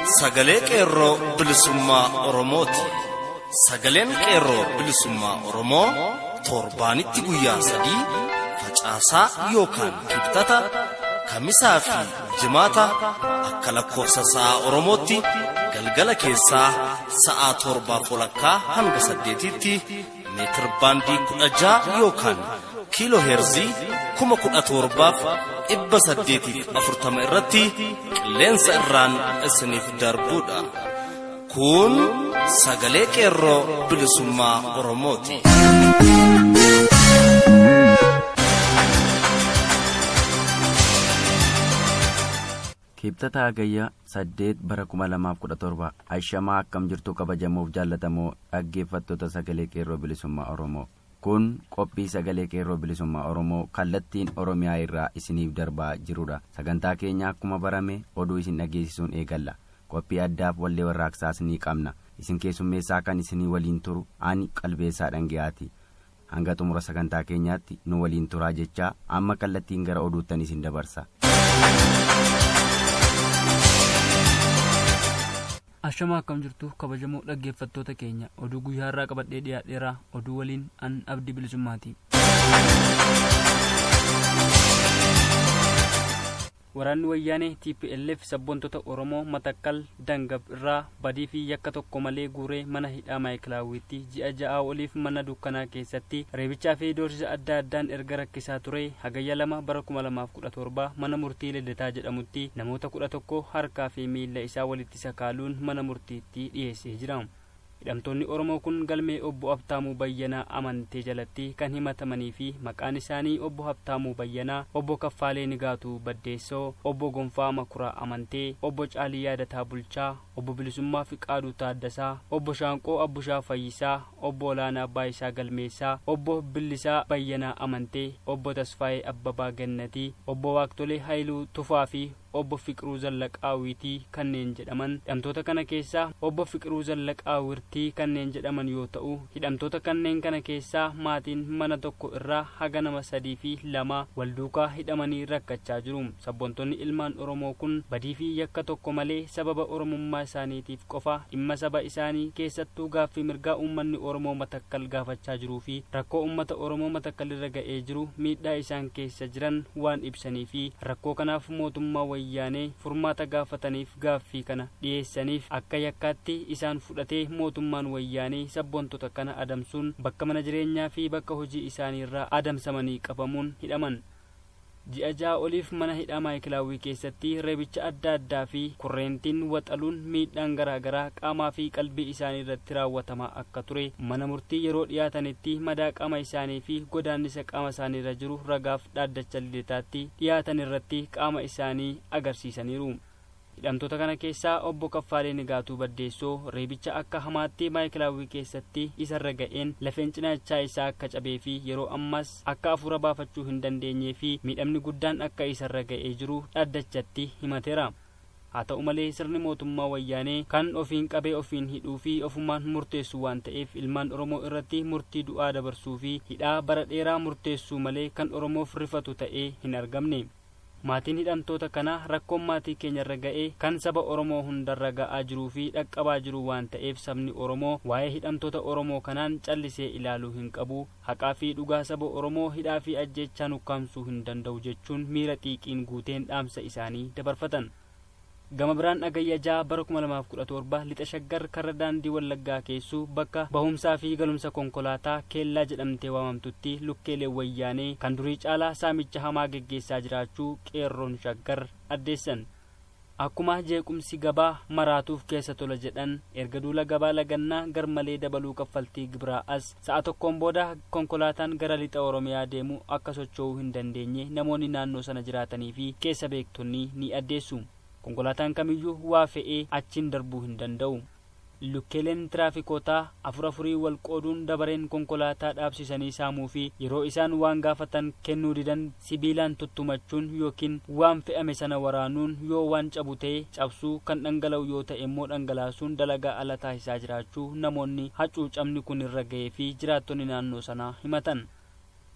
sagalee qeerroo bilisummaa Oromooti. Sagaleen qeerroo bilisummaa Oromoo torbaanitti guyyaa sadii facaasaa yookaan kibxata kamisaa fi jimaata akka lakkoofsa sa'a Oromootti galgala keessaa sa'aa torbaa walakkaa hanga saddeetitti meetir baandii kudha ja'a yookaan kiiloo heerzii kuma kudha torbaaf dhibba saddeetiif afurtama irratti qilleensa irraan isiniif darbuudha. Kun sagalee qeerroo bilisummaa Oromooti. Kibxata Hagayyaa saddeet bara kuma lamaaf kudha torba ashamaa akkam jirtu kabajamuuf jaallatamoo dhaggeeffattoota sagalee qeerroo bilisummaa Oromoo. Kun qophii sagalee qeerroo bilisummaa Oromoo kallattiin Oromiyaa irraa isiniif darbaa jirudha. Sagantaa keenya akkuma barame oduu isin dhageessisuun eegalla. Qophii addaaf wallee warraaqsaas ni qabna. Isin keessummeessaa kan isinii waliin turu ani qalbeessaa dhangayaati. Hanga xumura sagantaa keenyaatti nu waliin turaa jechaa amma kallattiin gara oduuttan isin dabarsa. Ashamaa akkam jirtu kabajamoo dhaggeeffattoota keenya oduu guyyaa irraa qabadhee dhiyaadheeraa oduu waliin an abdii bilisummaati. Waraanni wayyaanee TPLF sabboontota Oromoo Matakkal Dangab irraa badii fi yakka tokko malee guuree mana hidhaa Maayikilaawwitti ji'a ja'aa oliif mana dukkanaa keessatti reebichaa fi doorsisa adda addaan erga rakkisaa ture hagayya lama bara kuma lamaaf kudha torba mana murtii Lidataa jedhamutti namoota kudha tokko harkaa fi miilla isaa walitti sakaaluun mana murtiitti dhiyeessee jira. hidhamtoonni oromoo kun galmee obbo Habtaamuu Bayyanaa amantee jalatti kan himatamanii fi maqaan isaanii obbo Habtaamuu Bayyanaa, obbo Kaffaalee Nigaatuu Baddeessoo, obbo Gonfaa Makuraa Amantee, obbo Caalii Yaadataa Bulchaa, obbo Bilisummaa Fiqaaduu Taaddasaa, obbo Shaanqoo Abbushaa Fayyisaa, obbo Olaanaa Baayisaa Galmeessaa, obbo Billisaa Bayyanaa Amantee, obbo Tasfaayee Abbabaa Gannatii, obbo Waaqtolee Haayiluu Tufaa fi obbo Fiqiruu Zallaqaawiitii kanneen jedhaman hidhamtoota kana keessaa obbo Fiqiruu Zallaqaawirtii kanneen jedhaman yoo ta'u hidhamtoota kanneen kana keessaa maatiin mana tokko irraa haga nama sadii fi lama wal duukaa hidhamanii rakkachaa jiru sabboontonni ilmaan Oromoo kun badii fi yakka tokko malee sababa Oromummaa isaaniitiif qofa dhimma saba isaanii keessattuu gaaffii mirgaa uummanni Oromoo matakkal gaafachaa jiruu fi rakkoo uummata Oromoo matakkal irra ga'ee jiru miidhaa isaan keessa jiran waan ibsanii fi rakkoo kanaaf mootummaa wayyaanee furmaata gaafataniif gaaffii kana dhiyeessaniif akka yakkaatti isaan fudhatee mootummaan wayyaanee sabboontota kana adamsuun bakka mana jireenyaa fi bakka hojii isaanii irraa adamsamanii qabamuun hidhaman. ji'a ja'a oliif mana hidhaa maayikilaawwii keessatti reebicha adda addaa fi kurreentiin waxaluun miidhaan garaa garaa qaamaa fi qalbii isaanii irratti raawwatamaa akka ture mana murtii yeroo dhiyaatanitti madaa qaama isaanii fi godaannisa qaama isaanii irra jiru ragaaf dhaaddacha lidataatti dhiyaatan irratti qaama isaanii agarsiisaniiru. hidhamtoota kana keessaa obbo Kaffaalee Nigaatuu Baddeessoo reebicha akka hamaatti maayikilaawwii keessatti isarra ga'een lafeen cinaachaa isaa akka cabee fi yeroo ammas akka afuura baafachuu hin dandeenyee fi miidhamni guddaan akka isarra ga'ee jiru dhaaddachatti himateera. haa ta'u malee sirni mootummaa wayyaanee kan ofiin qabee ofiin hidhuu fi ofumaan murteessu waan ta'eef ilmaan oromoo irratti murtii du'aa dabarsuu fi hidhaa bara dheeraa murteessuu malee kan oromoof rifatu ta'ee hin argamne. maatiin hidhamtoota kana rakkoon maatii keenya irra ga'ee kan saba oromoo hundarra ga'aa jiruu fi dhaqqabaa jiru waan ta'eef sabni oromoo waa'ee hidhamtoota oromoo kanaan callisee ilaaluu hin qabu haqaa fi dhugaa saba oromoo hidhaa fi ajjechaa nukkaamsuu hin danda'u jechuun miira xiiqiin guuteen dhaamsa isaanii dabarfatan. gama biraan dhagayya ja'a bara kuma lamaaf kudha torba lixa shaggar karra daandii wallaggaa keessuu bakka bahumsaa fi galumsa konkolaataa keellaa jedhamtee waamamtutti lukkeelee wayyaanee kan durii caalaa saamicha hamaa geggeessaa jiraachuu qeerroon shaggar addeessan akkuma jeequmsi gabaa maraatuuf keessa tola jedhan erga duula gabaa lagannaa garmalee dabaluu kaffaltii gibiraa as sa'a tokkoon booda konkolaataan gara lixa oromiyaa deemu akka socho'uu hin dandeenye namoonni naannoo sana jiraatanii fi keessa beektonni ni addeessu konkolaataan kamiyyuu waa fe'ee achiin darbuu hin danda'u lukkeeleen tiraafikotaa afur afurii wal qooduun dabareen konkolaataa dhaabsisanii saamuu fi yeroo isaan waan gaafatan kennuu didan sibiilaan tuttumachuun yookiin waan fe'ame sana waraanuun yoo waan cabu ta'e cabsuu kan dhangala'u yoo ta'e immoo dhangalaasuun dalagaa ala taasisaa jiraachuu namoonni hacuucamni kun irra ga'ee fi jiraattonni naannoo sanaa himatan.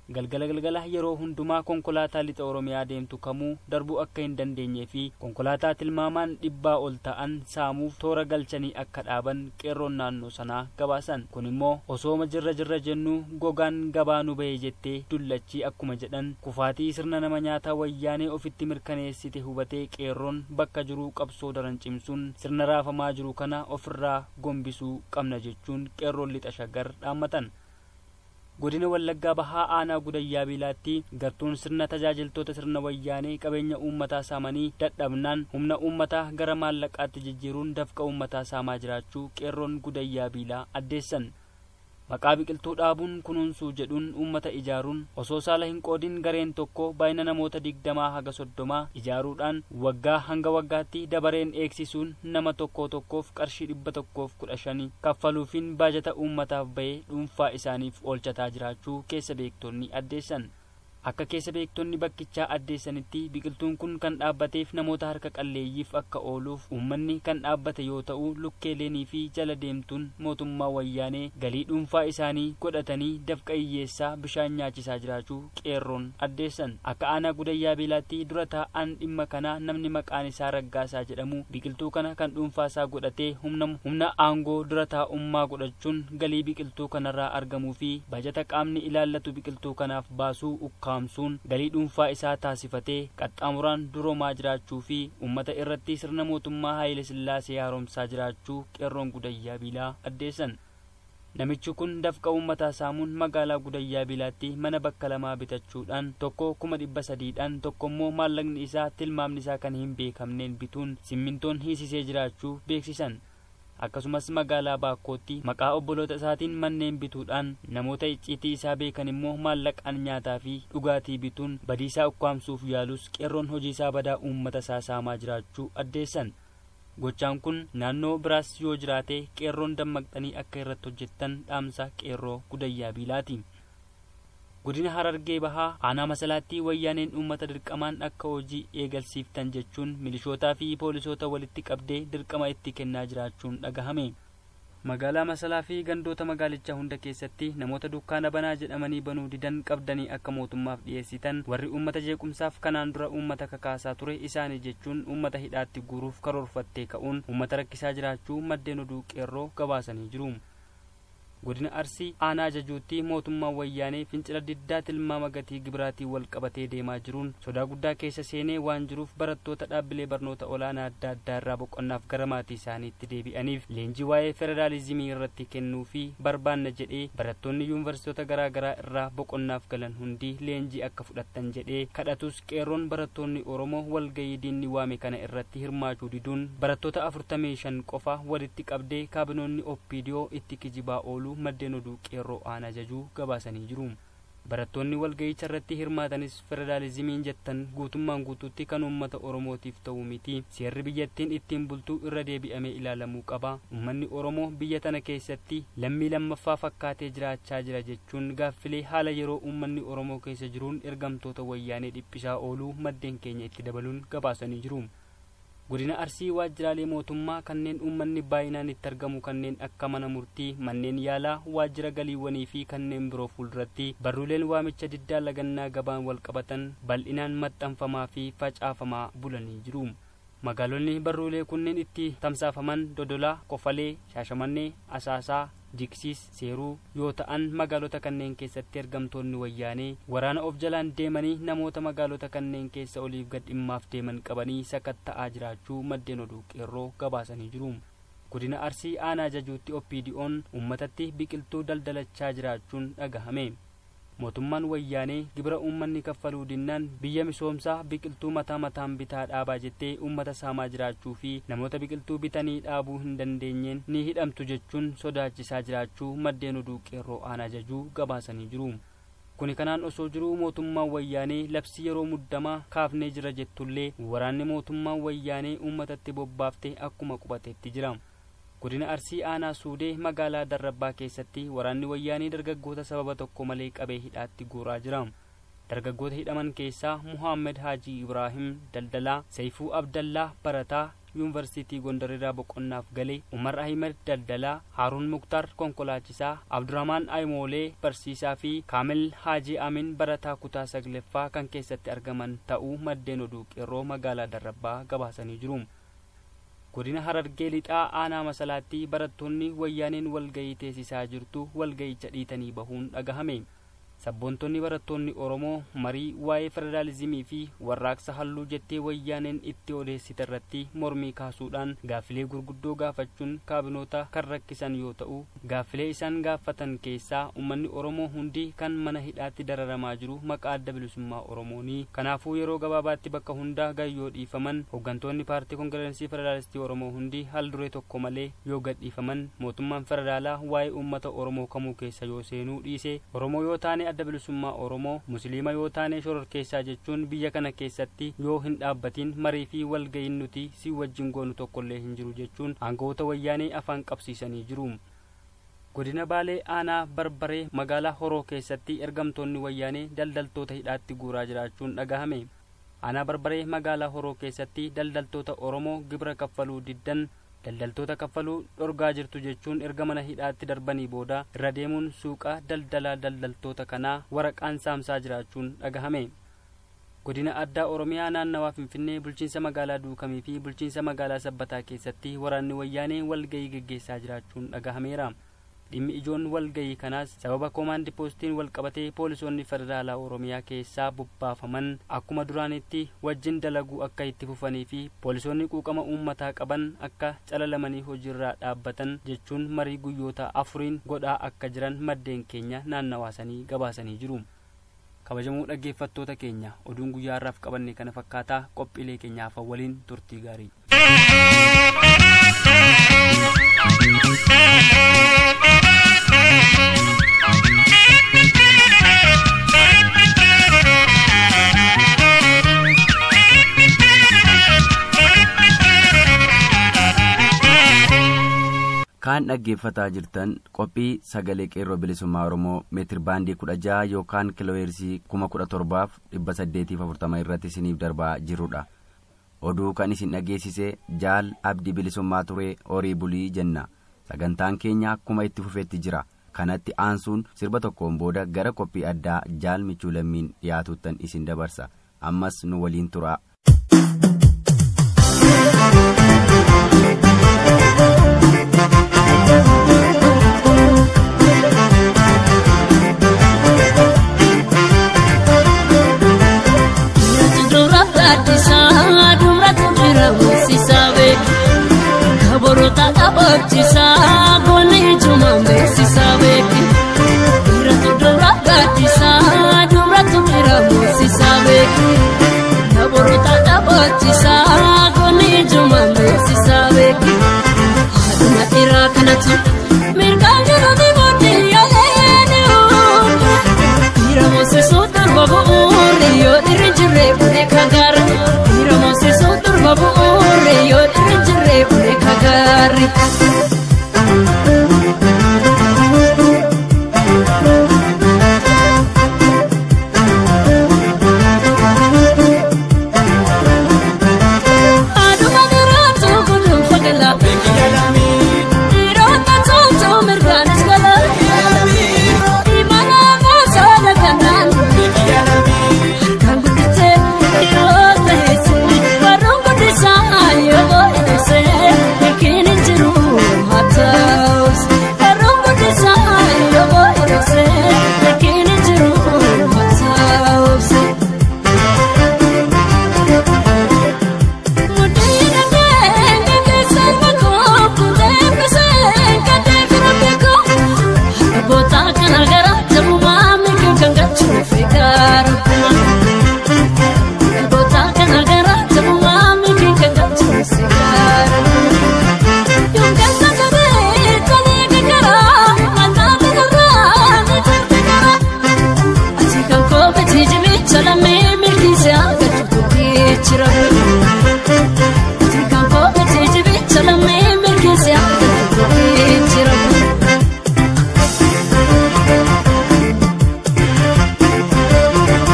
galgala galgala yeroo hundumaa konkolaataa lixa oromiyaa deemtu kamuu darbuu akka hin dandeenyee fi konkolaataa tilmaamaan dhibbaa ol ta'an saamuuf toora galchanii akka dhaaban qeerroon naannoo sanaa gabaasan kun immoo osooma jirra jirra jennuu gogaan gabaa nu bahee jettee dullachii akkuma jedhan kufaatii sirna nama nyaataa wayyaanee ofitti mirkaneessite hubatee qeerroon bakka jiruu qabsoo daran cimsuun sirna raafamaa jiru kana ofirraa gombisuu qabna jechuun qeerroon lixa shaggar dhaammatan. godina wallaggaa bahaa aanaa gudayyaa biilaatti gartuun sirna tajaajiltoota sirna wayyaanee qabeenya uummataa saamanii dadhabnaan humna uummataa gara maallaqaatti jijjiiruun dafqa uummataa saamaa jiraachuu qeerroon gudayyaa biilaa addeessan maqaa biqiltuu dhaabuun kunuunsuu jedhuun uummata ijaaruun osoo saala hin qoodin gareen tokko baay'ina namoota digdamaa haga soddomaa ijaaruudhaan waggaa hanga waggaatti dabareen eegsisuun nama tokko tokkoof qarshii dhibba tokkoof kudha shanii kaffaluufiin baajata uummataaf bahee dhuunfaa isaaniif oolchataa jiraachuu keessa beektonni addeessan akka keessa beektonni bakkichaa addeessanitti biqiltuun kun kan dhaabbateef namoota harka qalleeyyiif akka ooluuf uummanni kan dhaabbate yoo ta'u lukkeeleenii fi jala deemtuun mootummaa wayyaanee galii dhuunfaa isaanii godhatanii dafqa hiyyeessaa bishaan nyaachisaa jiraachuu qeerroon addeessan akka aanaa gudayyaa beelaatti dura taa'an dhimma kanaa namni maqaan isaa raggaasaa jedhamu biqiltuu kana kan dhuunfaasaa godhatee humna humna aangoo dura taa'ummaa godhachuun galii biqiltuu kanarraa argamuu fi bajata qaamni ilaallatu biqiltuu kanaaf baasuu ukkaa ukkaamsuun galii dhuunfaa isaa taasifatee qaxxaamuraan duroomaa jiraachuu fi uummata irratti sirna mootummaa Haayile Sillaasee haaromsaa jiraachuu qeerroon gudayyaa biilaa addeessan. Namichi kun dafqa uummataa saamuun magaalaa gudayyaa biilaatti mana bakka lamaa bitachuudhaan tokko kuma dhibba sadiidhaan tokko immoo maallaqni isaa tilmaamni isaa kan hin beekamneen bituun simmintoon hiisisee jiraachuu beeksisan. akkasumas magaalaa baakkootti maqaa obboloota isaatiin manneen bituudhaan namoota icciitii isaa beekan immoo maallaqaan nyaataa fi dhugaatii bituun badiisaa ukkaamsuuf yaalus qeerroon hojii isaa badaa uummata isaa saamaa jiraachuu addeessan gochaan kun naannoo biraas yoo jiraate qeerroon dammaqxanii akka irratti hojjettan dhaamsa qeerroo gudayyaa biilaati. godina harargee bahaa aanaa masalaatti wayyaaneen uummata dirqamaan akka hojii eegalsiiftan jechuun milishootaa fi poolisoota walitti qabdee dirqama itti kennaa jiraachuun dhagahame magaalaa masalaa fi gandoota magaalichaa hunda keessatti namoota dukkaana banaa jedhamanii banuu didan qabdanii akka mootummaaf dhiyeessitan warri uummata jeequmsaaf kanaan dura uummata kakaasaa ture isaanii jechuun uummata hidhaatti guuruuf karoorfattee ka'uun uummata rakkisaa jiraachuu maddeen oduu qeerroo gabaasanii jiru. godina arsii aanaa jajuutti mootummaan wayyaanee fincila diddaa tilmaama gatii gibiraatiin wal qabatee deemaa jiruun sodaa guddaa keessa seenee waan jiruuf barattoota dhaabbilee barnoota olaanaa adda addaa irraa boqonnaaf gara maatii isaaniitti deebi'aniif leenjii waa'ee federaalizimii irratti kennuu fi barbaanna jedhee barattoonni yuunivarsiitota garaa garaa irraa boqonnaaf galan hundi leenjii akka fudhattan jedhee kadhatus qeerroon barattoonni oromoo walgayii diinni waame kana irratti hirmaachuu diduun barattoota afurtamii shan qofa walitti qabdee kaabinoonni oppiidiyoo itti kijibaa oolu maddeen oduu qeerroo aanaa jajuu gabaasanii jiru barattoonni walga'icha irratti hirmaatanis federaalizimiin jettan guutummaan guutuutti kan uummata oromootiif ta'uu miti seerri biyyattiin ittiin bultuu irra deebi'amee ilaalamuu qaba uummanni oromoo biyya tana keessatti lammii lammaffaa fakkaatee jiraachaa jira jechuun gaaffilee haala yeroo uummanni oromoo keessa jiruun ergamtoota wayyaanee dhiphisaa ooluu maddeen keenya itti dabaluun gabaasanii jiru godina arsii waajjiraalee mootummaa kanneen uummanni baay'inaan itti argamu kanneen akka mana murtii manneen yaalaa waajjira galiiwwanii fi kanneen biroo fuulduratti barruuleen waamicha diddaa lagannaa gabaan wal qabatan bal'inaan maxxanfamaa fi facaafamaa bulanii jiru magaalonni barruulee kunneen itti tamsaafaman dodolaa kofalee shaashamannee asaasaa jiksiis seeruu yoo ta'an magaalota kanneen keessatti ergamtoonni wayyaanee waraana of jalaan deemanii namoota magaalota kanneen keessa oliif gad dhimmaaf deeman qabanii sakatta'aa jiraachuu maddeen oduu qeerroo gabaasanii jiru godina arsii aanaa jajuutti oppiidi'oon uummatatti biqiltuu daldalachaa jiraachuun dhagahame mootummaan wayyaanee gibira uummanni kaffaluu dinnaan biyya misoomsaa biqiltuu mataa mataan bitaa dhaabaa jettee uummata saamaa jiraachuu fi namoota biqiltuu bitanii dhaabuu hin dandeenyeen ni hidhamtu jechuun sodaachisaa jiraachuu maddeen oduu qeerroo aanaa jajuu gabaasanii jiru kuni kanaan osoo jiruu mootummaan wayyaanee labsii yeroo muddamaa kaafnee jira jettullee waraanni mootummaan wayyaanee uummatatti bobbaaftee akkuma qubateetti jira godina arsii aanaa suudee magaalaa darrabbaa keessatti waraanni wayyaanii dargaggoota sababa tokko malee qabee hidhaatti guuraa jira dargaggoota hidhaman keessaa muhaammed haajii ibraahim daldalaa sayfuu abdallaa barataa yuunivarsiitii gondarirraa boqonnaaf galee umar ahimed daldalaa haaruun muktaar konkolaachisaa abdurahmaan aymoolee barsiisaa fi kaamil haajii amin barataa kutaa sagleffaa kan keessatti argaman ta'uu maddeen oduu qeerroo magaalaa darrabbaa gabaasanii jiru godina harargee lixaa aanaa masalaatti barattoonni wayyaaneen walgayii teessisaa jirtu walgayicha dhiitanii bahuun dhagahame sabboontonni barattoonni oromoo marii waa'ee federaalizimii fi warraaqsa halluu jettee wayyaaneen itti odeessite irratti mormii kaasuudhaan gaaffilee gurguddoo gaafachuun kaabinoota kan rakkisan yoo ta'u gaaffilee isaan gaafatan keessaa ummanni oromoo hundi kan mana hidhaatti dararamaa jiru maqaa adda bilisummaa oromoonii kanaafuu yeroo gabaabaatti bakka hundaa gayyoo dhiifaman hooggantoonni paartii koongireensii federaalistii oromoo hundi hal duree tokko malee yoo gadhiifaman mootummaan federaalaa waa'ee uummata oromoo kamuu keessa yoo seenuu dhiise oromoo yoo taane adda bilisummaa oromoo musliima yoo taane shororkeessaa jechuun biyya kana keessatti yoo hin dhaabbatin marii fi walga'iin nuti si wajjin goonu tokkollee hin jiru jechuun aangawoota wayyaanee afaan qabsiisanii jiru godina baalee aanaa barbaree magaalaa horoo keessatti ergamtoonni wayyaanee daldaltoota hidhaatti guuraa jiraachuun dhagahame aanaa barbaree magaalaa horoo keessatti daldaltoota oromoo gibira kaffaluu diddan daldaltoota kaffaluu dhorgaa jirtu jechuun erga mana hidhaatti darbanii booda irra deemuun suuqa daldalaa daldaltoota kanaa waraqaan saamsaa jiraachuun dhagahame godina addaa oromiyaa naannawaa finfinnee bulchiinsa magaalaa duukamii fi bulchiinsa magaalaa sabbataa keessatti waraanni wayyaanee walgayii geggeessaa jiraachuun dhagahameera dhimmi ijoon walgayii kanaas sababa koomaandi poostiin walqabatee poolisoonni federaalaa oromiyaa keessaa bobbaafaman akkuma duraanitti wajjin dalaguu akka itti fufanii fi poolisoonni quuqama uummataa qaban akka calalamanii hojiirraa dhaabbatan jechuun marii guyyoota afuriin godhaa akka jiran maddeen keenya naannawaasanii gabaasanii jiru kabajamuu dhaggeeffattoota keenya oduun guyyaa har'aaf qabanne kana fakkaataa qophiilee keenyaaf waliin turtii gaarii kaan dhaggeeffataa jirtan qophii sagalee qeerroo bilisummaa oromoo meetir baandii kudha jaha yookaan kiilooheersii kuma kudha torbaaf dhibba saddeetiif afurtama irratti isiniif darbaa jirudha oduu kan isin dhageessise jaal abdii bilisummaa turee horii bulii jenna sagantaan keenya akkuma itti fufeetti jira kanatti aansuun sirba tokkoon booda gara qophii addaa jaal michuu lammiin dhiyaatuttan isin dabarsa ammas nu waliin turaa. Kaborota qabaachisaa goone ijumaan beeksisaa beeki. Dhiiratu dura gaaddisaa dubratu bira moosisaa beeki. Kaborota qabaachisaa goone ijumaan beeksisaa beeki. Haaduma dhiiraa kanatu mirgaan jiruuti booddee yaalee ni uume. Dhiira moosisuu durba bu'uure yoo dhiirri jirre bulee kagaara. Dhiira moosisuu durba bu'uure yoo dhiirri jirre bulee kagaari. Aduma biraatu gudun fagala. Dhiirota tuutu mirgaanis gala. Imala moosaa daganaan. Kan guddisee dhiirota heessee warroon guddisaa yoo hidhesee milkiin hin jiru haa ta'us. Warroon guddisaa yoo hidhesee milkiin hin jiru haa ta'us. Salamee milkiisee argachuu tokkee jira. Kan kophate jibicha lammee mirgeesse akka jira.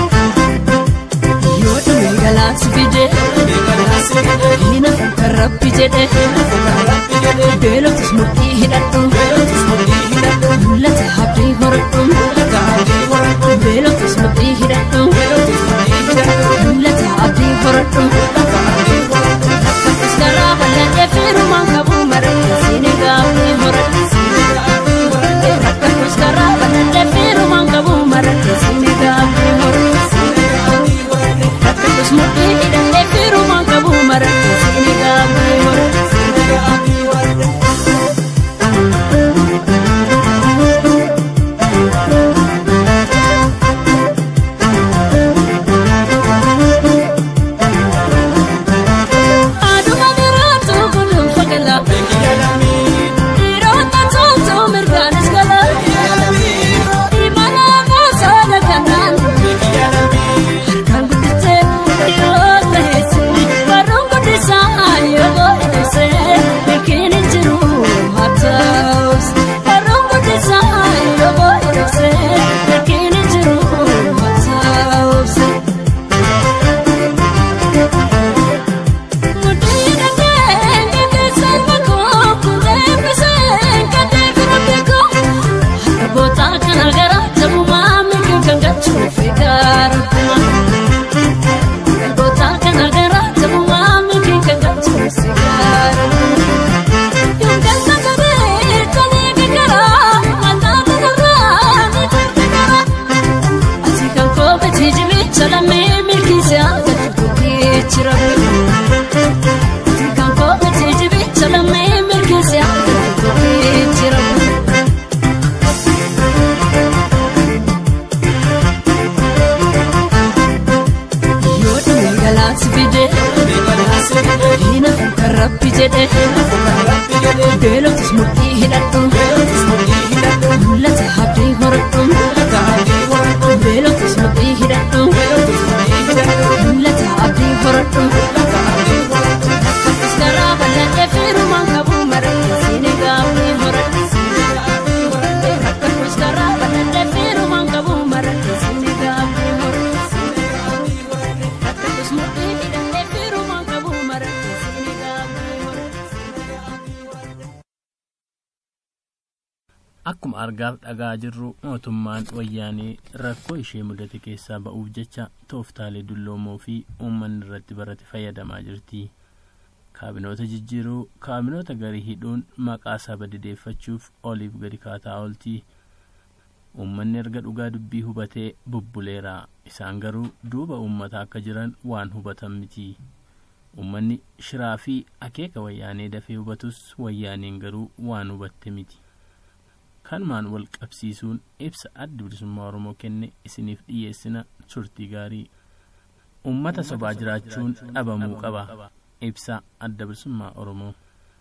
Yoo dhume galaansi fide, hin hafu kan rabbi beeloftus murtii hidhadhu mul'ata abdii horadhu beeloftus murtii hidhadhu mul'ata abdii horadhu rakkatus garaa bal'adhee fiirumaan qabuu maradhu siini gaafni horadhu rakkatus garaa bal'adhee fiirumaan qabuu maradhu siini gaafni horadhu rakkatus murtii hidhadhee fiirumaan qabuu maradhu siini gaafni horadhu Aduma biraatu kunuun fagala. Dhiirota toltuu mirgaanis gala. Imala gosoota kanaan. Harkaan guddisee dhiirota heessee. Barruun guddisaa yoo godhesee. Beekiin hin jiru haa ta'us. Barruun guddisaa yoo godhesee. Beekiin hin jiru haa ta'us. Salamee milkiisee akka tutuutii jira. Kan kophate jibicha lammee mirgeesse akka jira. Yoo dhumee galaansi fide hiina kan rabbi jedhe beeloftus murtii hidhadhu mul'ata abdii horadhu beeloftus murtii hidhadhu mul'ata abdii horadhu. Rakkatus garaa bal'adhee fiirumaan qabuu maradhu siini gaafni horadhu. Rakkatus garaa bal'adhee fiirumaan qabuu maradhu siini gaafni horadhu. Rakkatus murtii hidhadhee fiirumaan qabuu maradhu siini gaafni horadhu. Akkuma argaaf dhagaa jirru mootummaan wayyaanee rakkoo ishee mudate keessaa ba'uuf jecha tooftaalee dulloomoo fi uummanni irratti barate fayyadamaa jirti. Kaabinoota jijjiiruu kaabinoota garii hidhuun maqaa saba dideeffachuuf oliif gadi kaataa oolti. Uummanni erga dhugaa dubbii hubatee bubbuleera. Isaan garuu duuba uummataa akka jiran waan hubatan miti. Uummanni shiraa fi akeeka wayyaanee dafee hubatus wayyaaneen garuu waan hubatte miti. kanumaan wal qabsiisuun ibsa adda bilisummaa oromoo kenne isiniif dhiyeessina turtii gaarii ummata sobaa jiraachuun dhabamuu qaba ibsa adda bilisummaa oromoo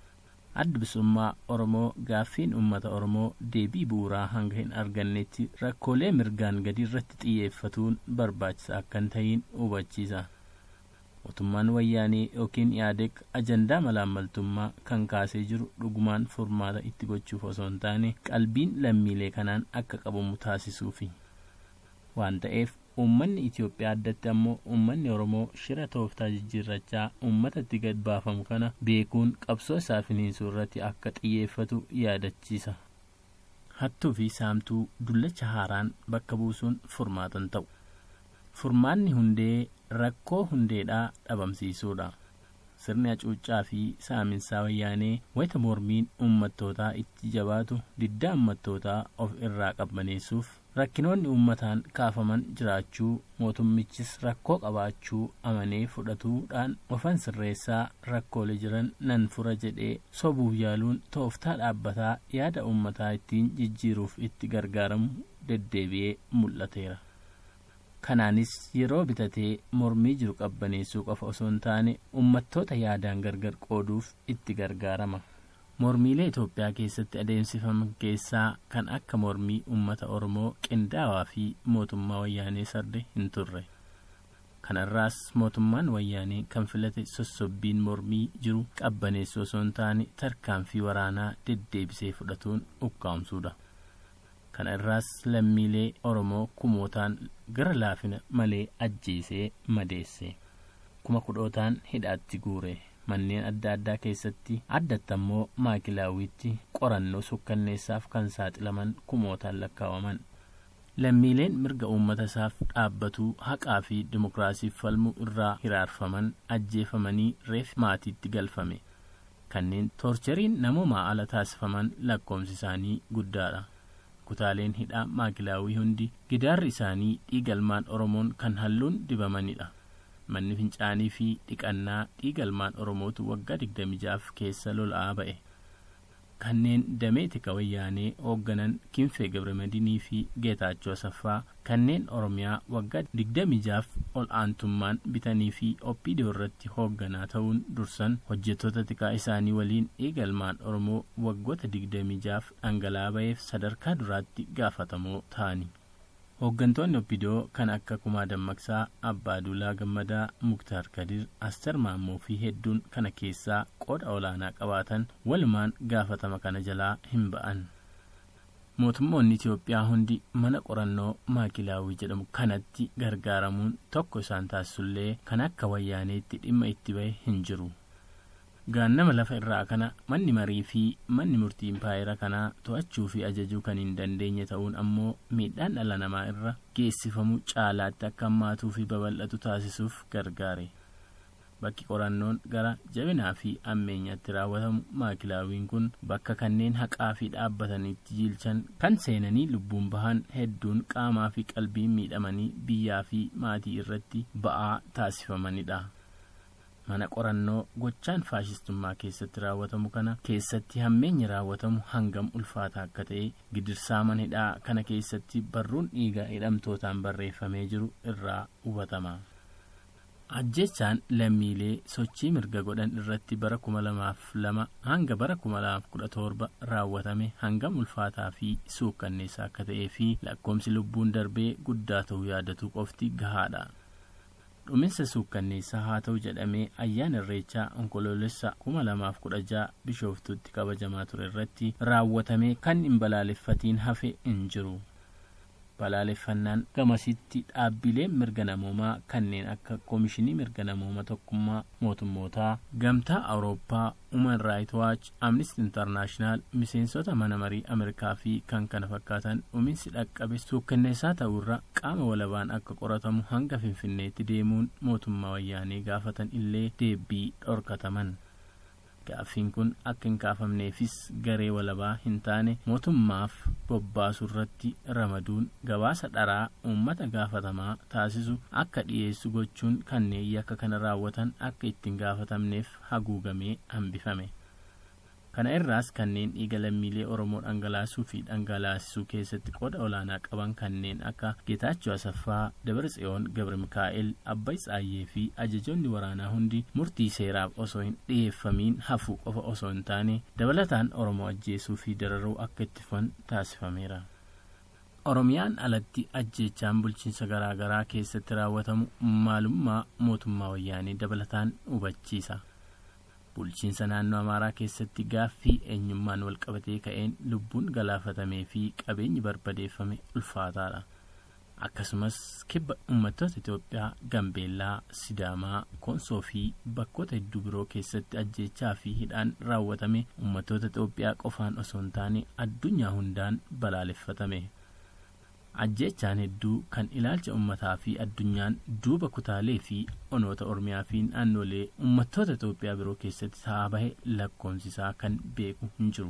adda bilisummaa oromoo gaaffiin ummata oromoo deebii bu'uuraa hanga hin argannetti rakkoolee mirgaan gadi irratti xiyyeeffatuun barbaachisaa akka hin ta'iin hubachiisa mootummaan wayyaanee yookiin yaadeq ajandaa malaammaltummaa kan kaasee jiru dhugumaan furmaata itti gochuuf osoo hin taane qalbiin lammiilee kanaan akka qabamu taasisuufi waan ta'eef uummanni Itoophiyaa addatti ammoo uummanni Oromoo shira tooftaa jijjiirrachaa uummatatti gad baafamu kana beekuun qabsoo isaa finiinsuu irratti akka xiyyeeffatu yaadachiisa. Hattuu fi saamtuu dullacha haaraan bakka buusuun furmaatan ta'u. Furmaanni hundee rakkoo hundeedhaa dhabamsiisuudha. Sirni hacuuccaa fi saaminsaa wayyaanee wayita mormiin uummattootaa itti jabaatu diddaa uummattootaa of irraa qabbaneessuuf rakkinoonni uummataan kaafaman jiraachuu mootummichis rakkoo qabaachuu amanee fudhatuudhaan ofan sirreessaa rakkoolee jiran nan fura jedhee sobuuf yaaluun tooftaa dhaabbataa yaada uummataa ittiin jijjiiruuf itti gargaaramu deddeebi'ee mul'ateera. kanaanis yeroo bitatee mormii jiru qabbaneessuu qofa osoo hin taane uummattoota yaadaan gargar qooduuf itti gargaarama. mormiilee Itoophiyaa keessatti adeemsifaman keessaa kan akka mormii uummata Oromoo qindaawaa fi mootummaa wayyaanee sarde hin turre. kanarraas mootummaan wayyaanee kan filate sossobbiin mormii jiru qabbaneessuu osoo hin taane tarkaanfii waraanaa deddeebisee fudhatuun ukkaamsuudha. kana irraas lammiilee oromoo kumootaan gara laafina malee ajjeesee madeesse kuma kudhootaan hidhaatti guure manneen adda addaa keessatti addatti ammoo maakilaawiitti qorannoo sukkanneessaaf kan saaxilaman kumootaan lakkaawaman lammiileen mirga uummata isaaf dhaabbatuu haqaa fi dimokiraasiif falmuu irraa hiraarfaman ajjeefamanii reef maatiitti galfame kanneen toorcheriin namoomaa ala taasifaman lakkoomsi isaanii guddaadha kutaaleen hidhaa maakilaawii hundi gidaarri isaanii dhiigalmaan oromoon kan halluun dibamanidha manni fincaanii fi dhiqannaa dhiigalmaan oromootu waggaa digdami jaaf keessa lola'aa ba'e kanneen damee tika wayyaanee hoogganan kinfee gabramadiinii fi geetaachoo asaffaa kanneen oromiyaa waggaa digdami jaaf ol aantummaan bitanii fi oppiidiyoo irratti hoogganaa ta'uun dursan hojjettoota tikaa isaanii waliin dhiigalmaan oromoo waggoota digdami jaaf dhangala'aa ba'eef sadarkaa duraatti gaafatamoo ta'ani hooggantoonni oppidoo kan akka kumaa dammaqsaa abbaa duulaa gammadaa muktaar kadir aster maammoo fi hedduun kana keessaa qooda olaanaa qabaatan walumaan gaafatama kana jalaa hin ba'an mootummoonni itiyoophiyaa hundi mana qorannoo maakilaawii jedhamu kanatti gargaaramuun tokko isaan taasisullee kan akka wayyaaneetti dhimma itti ba'e hin jiru gaannama lafa irraa kana manni marii fi manni murtii impaayera kanaa to'achuu fi ajajuu kan hin dandeenye ta'uun ammoo miidhaan dhala namaa irra geessifamu caalaatti akka hammaatuu fi babal'atu taasisuuf gargaare bakki qorannoon gara jabinaa fi ammeenyaatti raawwatamu maakilaawiin kun bakka kanneen haqaa fi dhaabbataniitti jiilchan kan seenanii lubbuun bahan hedduun qaamaa fi qalbiin miidhamanii biyyaa fi maatii irratti ba'aa taasifamanidha mana qorannoo gochaan faashistummaa keessatti raawwatamu kana keessatti hammeenyi raawwatamu hangam ulfaataa akka ta'e gidirsaa mana hidhaa kana keessatti barruun dhiiga hidhamtootaan barreeffamee jiru irraa hubatama ajjechaan lammiilee sochii mirga godhan irratti bara kuma lamaaf lama hanga bara kuma lamaaf kudha torba raawwatame hangam ulfaataa fi suukkanneessaa akka ta'ee fi lakkoomsi lubbuun darbee guddaa ta'uu yaadatu qofti gahaadha dhuminsa suukkanneessaa haa ta'u jedhamee ayyaana irreechaa onkoloolessa kuma lamaaf kudha ja'a bishooftuutti kabajamaa ture irratti raawwatamee kan hin balaaleffatiin hafe hin jiru balaaleffannaan gamasitti dhaabbileen mirga namoomaa kanneen akka koomishinii mirga namooma tokkummaa mootummootaa gamtaa awurooppaa uman raayit waach amnistii intarnaashinaal miseensota mana marii ameerikaa fi kan kana fakkaatan dhuminsi dhaqqabe suukkanneessaa ta'urra qaama walabaan akka qoratamu hanga finfinneetti deemuun mootummaa wayyaanee gaafatan illee deebii dhorkataman gaaffiin kun akka hin kaafamneefis garee walabaa hin taane mootummaaf bobbaasu irratti ramaduun gabaasa dharaa uummata gaafatamaa taasisu akka dhiyeessu gochuun kanneen yakka kana raawwatan akka ittiin gaafatamneef haguugamee hambifame kana irraas kanneen dhiiga lammiilee oromoo dhangalaasuu fi dhangalaasisuu keessatti qooda olaanaa qaban kanneen akka geetaachoo asaffaa dabartsiyoon gabra mikaa'el abbay tsaayyee fi ajajoonni waraanaa hundi murtii seeraaf osoo hin dhiyeeffamiin hafuu qofa osoo hin taane dabalataan oromoo ajjeesuu fi dararuu akka itti fufan taasifameera oromiyaan alatti ajjeechaan bulchiinsa garaagaraa keessatti raawwatamu maalummaa mootummaa wayyaanee dabalataan hubachiisa bulchiinsa naannoo amaaraa keessatti gaaffii eenyummaan walqabatee ka'een lubbuun galaafatamee fi qabeenyi barbadeeffame ulfaataadha akkasumas kibba uummattoota itoophiyaa gambeellaa sidaamaa konsoo fi bakkoota hedduu biroo keessatti ajjeechaa fi hidhaan raawwatame uummattoota itoophiyaa qofaan osoo hin taane addunyaa hundaan balaaleffatame ajjeechaan hedduu kan ilaalcha ummataa fi addunyaan duuba kutaalee fi onoota oromiyaa fi naannolee uummattoota itoophiyaa biroo keessatti ta'aa bahe lakkoomsisaa kan beeku hin jiru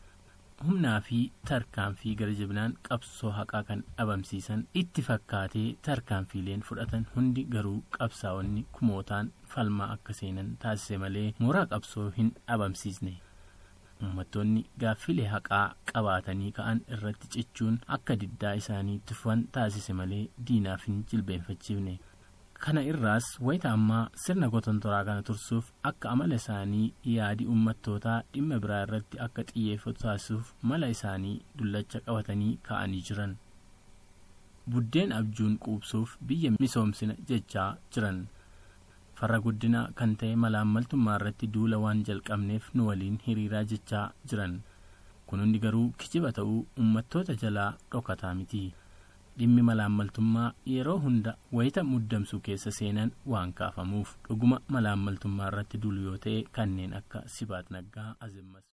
humnaa fi tarkaanfii gara jabinaan qabsoo haqaa kan dhabamsiisan itti fakkaatee tarkaanfiileen fudhatan hundi garuu qabsaa'onni kumootaan falmaa akka seenan taasise malee mooraa qabsoo hin dhabamsiisne uummattoonni gaaffilee haqaa qabaatanii ka'an irratti cichuun akka diddaa isaanii tufan taasise malee diinaaf hin jilbeenfachiifne kana irraas wayita ammaa sirna gotontoraa kana tursuuf akka amala isaanii yaadi uummattootaa dhimma biraa irratti akka xiyyeeffatu taasisuuf mala isaanii dullacha qabatanii ka'anii jiran buddeen abjuun quubsuuf biyya misoomsina jechaa jiran farra guddina kan ta'e malaammaltummaa irratti duula waan jalqabneef nu waliin hiriiraa jechaa jiran kun hundi garuu kijiba ta'uu uummattoota jalaa dhokataa miti dhimmi malaammaltummaa yeroo hunda wayita muddamsuu keessa seenan waan kaafamuuf dhuguma malaammaltummaa irratti dulu yoo ta'e kanneen akka sibaat naggaa azimmas